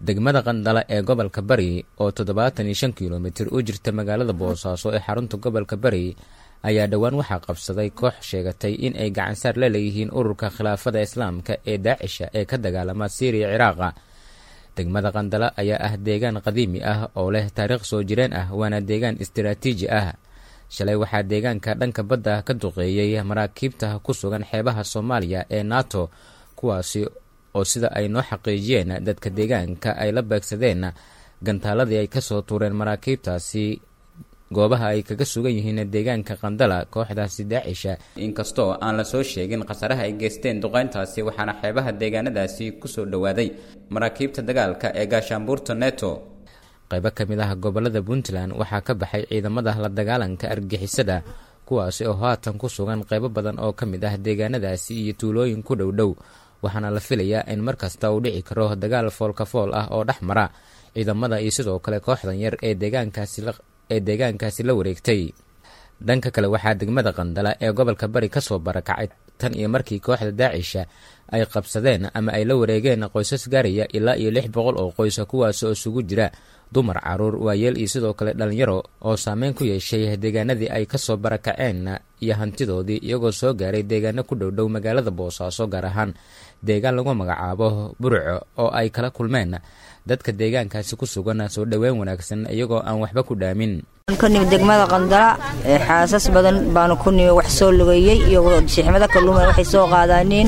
degmada qandala ee gobolka bari oo toddobaatan iyo shan kilomitir u jirta magaalada boosaaso ee xarunta gobolka bari ayaa dhowaan waxaa qabsaday koox sheegatay in ay gacansaar la leeyihiin ururka khilaafada islaamka ee daacisha ee ka dagaalama siiriya ciraaqa degmada qandala ayaa ah deegaan qadiimi ah oo leh taariikh soo jireen ah waana deegaan istiraatiiji ah shalay waxaa deegaanka dhanka badda ka duqeeyey maraakiibta ku sugan xeebaha soomaaliya ee nato kuwaasi oo sida ay noo xaqiijiyeen dadka deegaanka ay la beegsadeen gantaaladii ay kasoo tuureen maraakiibtaasi goobaha ay kaga sugan yihiin deegaanka qandala kooxdaasi daacisha inkastoo aan la soo sheegin khasaraha ay geysteen duqeyntaasi waxaana xeebaha deegaanadaasi kusoo dhowaaday maraakiibta dagaalka ee gaashaanbuurta neto qaybo ka mid ah gobolada puntland waxaa ka baxay ciidamada la dagaalanka argixisada kuwaasi oo haatan ku sugan qaybo badan oo ka mid ah deegaanadaasi iyo tuulooyin ku dhow dhow waxaana la filayaa in mar kasta uu dhici karo dagaal foolkafool ah oo dhex mara ciidamada iyo sidoo kale kooxdan yar ee deegaankaasi ee deegaankaasi la wareegtay dhanka kale waxaa degmada qandala ee gobolka bari kasoo barakacay tan iyo markii kooxda daacisha ay qabsadeen ama ay la wareegeen qoysas gaaraya ilaa iyo lix boqol oo qoysa kuwaas oo isugu jira dumar caruur waayeel iyo sidoo kale dhalinyaro oo saameyn ku yeeshay deegaanadii ay kasoo barakaceen iyo hantidoodii iyagoo soo gaaray deegaano ku dhowdhow magaalada boosaaso gaar ahaan deegaan lagu magacaabo burco oo ay kala kulmeen dadka deegaankaasi ku sugan soo dhoweyn wanaagsan iyagoo aan waxba ku dhaamin ka nimi degmada qandala xaasas badan baanu ku nimi wax soo lugeeyey iyo shixmado kaluuman waxay soo qaadaaniin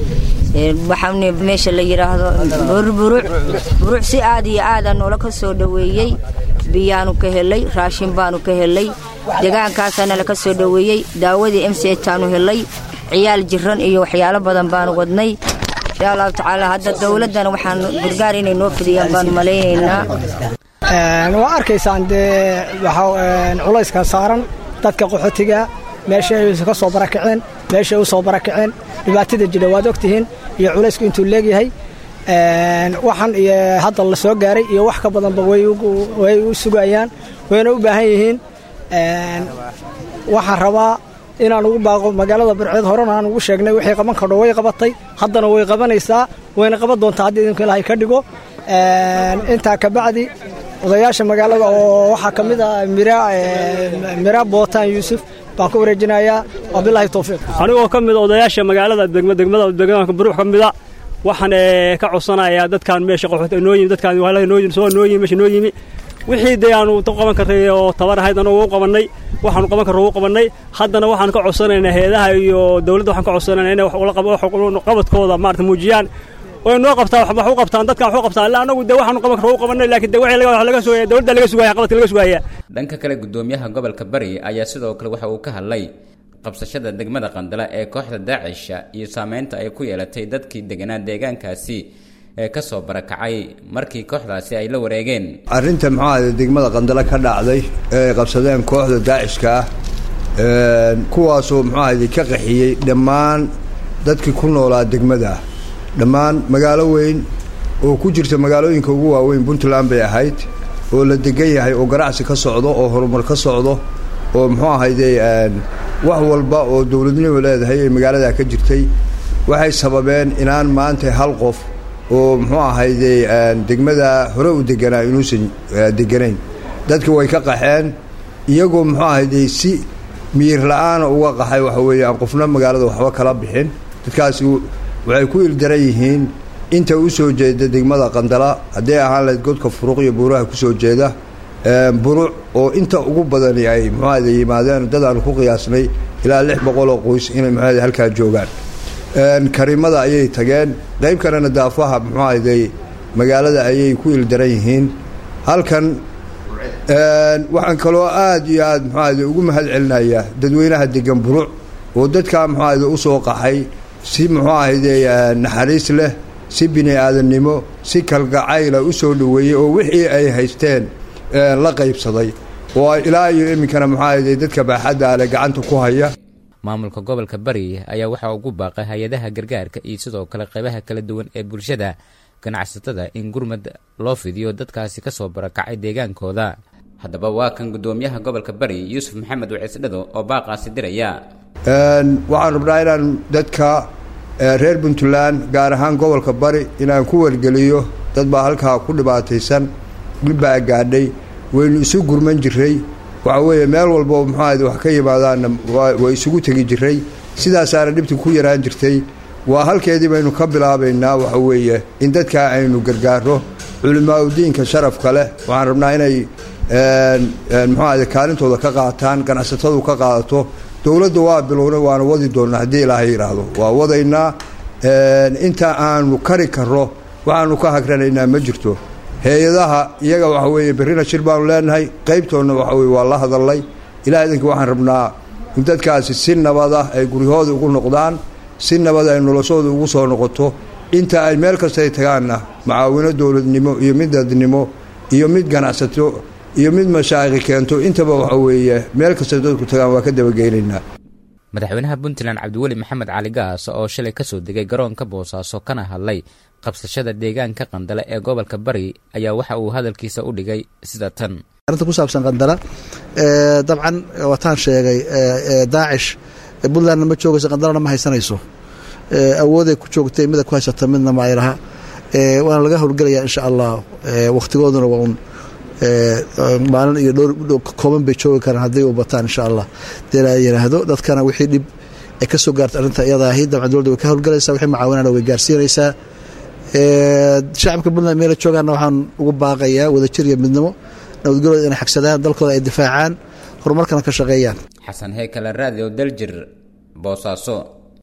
waxaani meesha la yidhaahdo burburuc buruc si aad iyo aada noola ka soo dhoweeyey biyaanu ka helay raashin baanu ka helay deegaankaasaana laka soo dhoweeyey daawadii m c taanu helay ciyaal jiran iyo waxyaalo badan baanu wadnay insha allahu tacaala hadda dowladdana waxaan gargaar inay noo fidiyaan baanu malaynaynaa waa arkaysaan dee culayska saaran dadka qaxootiga meesha ay ka soo barakaceen meesha ay u soo barakaceen dhibaatada jira waad ogtihiin iyo culaysku intuu leegyahay waxan iyo hadda la soo gaaray iyo wax ka badanba way u sugayaan wayna u baahan yihiin waxaan rabaa inaan ugu baaqo magaalada barceed horena aan ugu sheegnay waxay qaban kardho way qabatay haddana way qabanaysaa wayna qaban doontaa haddii idinku ilaahay ka dhigo intaa kabacdi odayaasha magaalada oo waxaa ka mid ah mira bootaan yuusuf baan ku wareejinayaa wabilaahi towfiiq anigoo ka mida odayaasha magaalada degmada deegaanka buruux ka mida waxaan ka codsanayaa dadkaan meesha qaxoota noo yimi dadkaan waalada noo yimi soo noo yimi meesha noo yimi wixii dee aanu qaban karray oo tabar ahayd anagu u qabannay waxaanu qaban karro u qabannay haddana waxaan ka codsanaynaa heedaha iyo dawladda waxaan ka codsanaynaa inay qabadkooda maarata muujiyaan way noo qabtaan wax u qabtaan dadkan wax u qabtaan illa anagu dee waxaanu qaban karro u qabannay laakiin dee wixii laga sugaya dawladda laga sugaya qabadka laga sugaya dhanka kale gudoomiyaha gobolka bari ayaa sidoo kale waxa uu ka hadlay qabsashada degmada qandala ee kooxda daacisha iyo saameynta ay ku yeelatay dadkii deganaa deegaankaasi ee ka soo barakacay markii kooxdaasi ay la wareegeen arrinta muxuu ahade degmada qandala ka dhacday ee ay qabsadeen kooxda daacishka ah kuwaasoo muxuu ahade ka qaxiyey dhammaan dadkii ku noolaa degmada dhammaan magaalo weyn oo ku jirta magaalooyinka ugu waaweyn puntland bay ahayd oo la degan yahay oo ganacsi ka socdo oo horumar ka socdo oo muxuu ahayde wax walba oo dowladnimo leedahay ee magaaladaa ka jirtay waxay sababeen inaan maanta hal qof oo muxuu ahayde degmada hore u deganaa inuusan deganayn dadka way ka qaxeen iyagoo muxuu ahayde si miyir la-aana uga qaxay waxa weeye aan qofna magaalada waxba kala bixin dadkaasi waxay ku ildaran yihiin inta u soo jeeda degmada qandala hadday ahaan lahayd godka furuq iyo buuraha ku soo jeeda buruc oo inta ugu badani ay muxuahade yimaadeen dad aanu ku qiyaasnay ilaa lix boqoloo qoys inay muxuahade halkaa joogaan karimada ayay tageen qayb kalena daafaha muxuahade magaalada ayay ku ildaran yihiin halkan waxaan kaloo aad iyo aad muxuahade ugu mahad celinayaa dadweynaha degan buruc oo dadkaa muxuahade usoo qaxay si muxuu ahayde naxariis leh si bini aadannimo si kalgacayla u soo dhoweeyey oo wixii ay haysteen la qaybsaday oo ilaa iyo iminkana muxuu ahayde dadka baaxadda ale gacanta ku haya maamulka gobolka bari ayaa waxaa ugu baaqay hay-adaha gargaarka iyo sidoo kale qaybaha kala duwan ee bulshada ganacsatada in gurmad loo fidiyo dadkaasi kasoo barakacay deegaankooda haddaba waa kan gudoomiyaha gobolka bari yuusuf maxamed waciisdhado oo baaqaasi diraya waxaan rabnaa inaan dadka reer puntland gaar ahaan gobolka bari inaan ku wargeliyo dad baa halkaa ku dhibaataysan dhulbaa gaadhay waynu isu gurman jiray waxa weeye meel walbo muxuahayd wax ka yimaadaanna way isugu tegi jiray sidaasaana dhibti ku yaraan jirtay waa halkeedii baynu ka bilaabaynaa waxa weeye in dadkaa aynu gargaaro culimaauddiinka sharafka leh waxaan rabnaa inay muxuahayd kaalintooda ka qaataan ganacsatadu ka qaadato dowladda waa bilowna waana wadi doonnaa haddii ilaahay yidhaahdo waa wadaynaa inta aanu kari karro waxaanu ka hagranaynaa ma jirto hay-adaha iyaga waxa weeye berrina shir baanu leenahay qaybtoodna waxa weye waa la hadallay ilaah idinka waxaan rabnaa in dadkaasi si nabad ah ay guryahooda ugu noqdaan si nabad ay noloshooda ugu soo noqoto inta ay meel kastay tagaanna macaawino dowladnimo iyo mid dadnimo iyo mid ganacsato iyo mid mashaaqi keento intaba waxa weeye meel kastay dadku tagaan waa ka dabageynaynaa madaxweynaha puntland cabdiweli maxamed cali gaas oo shalay ka soo degay garoonka boosaaso kana hadlay qabsashada deegaanka qandale ee gobolka bari ayaa waxa uu hadalkiisa u dhigay sida tan arrinta ku saabsan qandala dabcan wataan sheegay daacish puntlandna ma joogayso qandalana ma haysanayso awooday ku joogtay mida ku haysata midna ma ay laha waana laga howlgelayaa insha allah wakhtigooduna waa un maalin iyo dhowr kooban bay joogi karaan haddii u bataan insha allah dee la yidhaahdo dadkana wixii dhib ay ka soo gaarta arrinta iyada ahi dabcan dowladda way ka howlgalaysaa wixii macaawinana way gaarsiinaysaa shacabka puntland meela joogaanna waxaan ugu baaqayaa wadajir iyo midnimo nabadgelooda inay xagsadaan dalkooda ay difaacaan horumarkana ka shaqeeyaan xasan heykale radio daljir boosaaso